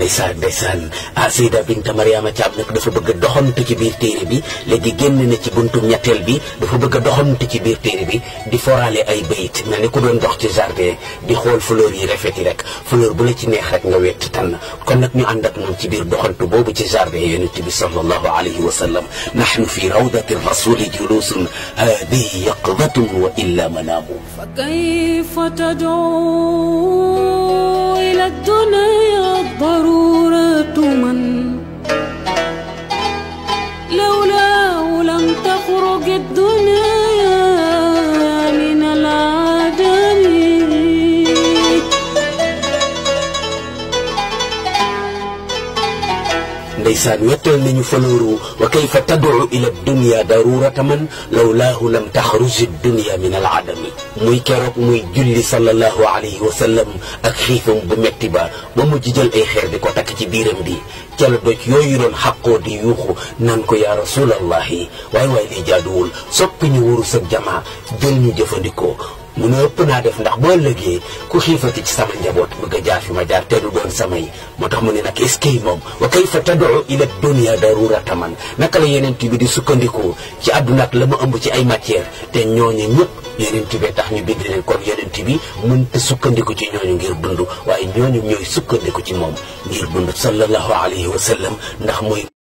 ndeysaan ndeysaan ah Seyda Binta Mariama Thiam nag dafa bëgg a doxantu ci biir téere bi léegi génn na ci buntu ñetteel bi dafa bëgg a doxantu ci biir téere bi di foraale ay bayit mel ni ku doon dox ci jardin di xool fleur yi rafet yi rek fleur bu la ci neex rek nga wett tànn kon nag ñu ànd ak moom ci biir doxantu boobu ci jardin yonent bi sallallahu alayhi wa sallam nahnu fi rawdati rasuli julusun hadihi yaqdatun wa illa manaamu فكيف تدعو إلى الدنيا الضرورة من لولاه لم تخرج الدنيا من العدم ndeysaan wettal nañu falooru wa kayfa tad'u ila dunya darurata man lawlaahu lam taxruj dunya min al adami muy keroog muy julli sallallahu alayhi wa sallam ak xiifam bu metti ba ba mujj jël ay xeer di ko takk ci biiram bi ca la doj yooyu doon xaqoo di yuuxu naan ko yaa rasulallahi waay waay lii jaaduwul soppi ñu wurus ak jamaa jël ñu jëfandikoo mu ne ëpp naa def ndax boo ëllëgee ku xiifati ci sama njaboot bëgg a jaar fi ma jaar te du doon samay moo tax mu ne nag est-ce que moom wa kayfa tad'u ila dunya darurata man naka la yeneen bi di sukkandikoo ci àdduna ak la mu ëmb ci ay matière te ñooñu ñëpp yeneen bi tax ñu bind leen kon yeneen bi mënta sukkandiku ci ñooñu ngir dund waaye ñooñu ñooy sukkandiku ci moom ngir dund sallallahu alayhi wa sallam ndax mooy